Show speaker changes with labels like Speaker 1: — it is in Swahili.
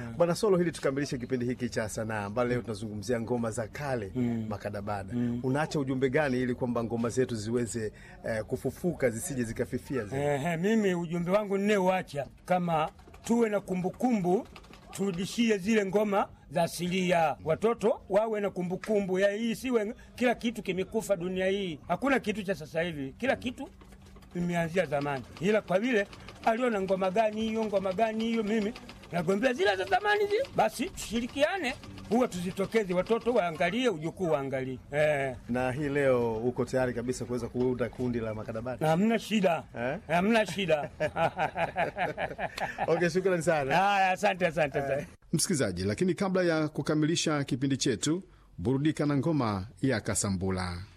Speaker 1: Bwana Solo, hili tukamilishe kipindi hiki cha sanaa ambalo leo tunazungumzia ngoma za kale makadabada. Unaacha ujumbe gani ili kwamba ngoma zetu ziweze eh, kufufuka zisije zikafifia zi-
Speaker 2: Ehe, mimi ujumbe wangu ninaoacha kama tuwe na kumbukumbu turudishie zile ngoma za asilia, watoto wawe na kumbukumbu ya hii, siwe kila kitu kimekufa dunia hii. Hakuna kitu cha sasa hivi, kila kitu imeanzia zamani, ila kwa vile aliona ngoma gani hiyo, ngoma gani hiyo, mimi nagombea zile za zamani zile, basi tushirikiane, huwa tuzitokeze, watoto waangalie, ujukuu waangalie. Eh,
Speaker 1: na hii leo uko tayari kabisa kuweza kuunda kundi la makadabada?
Speaker 2: hamna shida,
Speaker 1: Eh?
Speaker 2: hamna shida.
Speaker 1: Okay, shukrani sana.
Speaker 2: Haya, asante, asante, asante.
Speaker 3: Msikilizaji, lakini kabla ya kukamilisha kipindi chetu, burudika na ngoma ya Kasambula.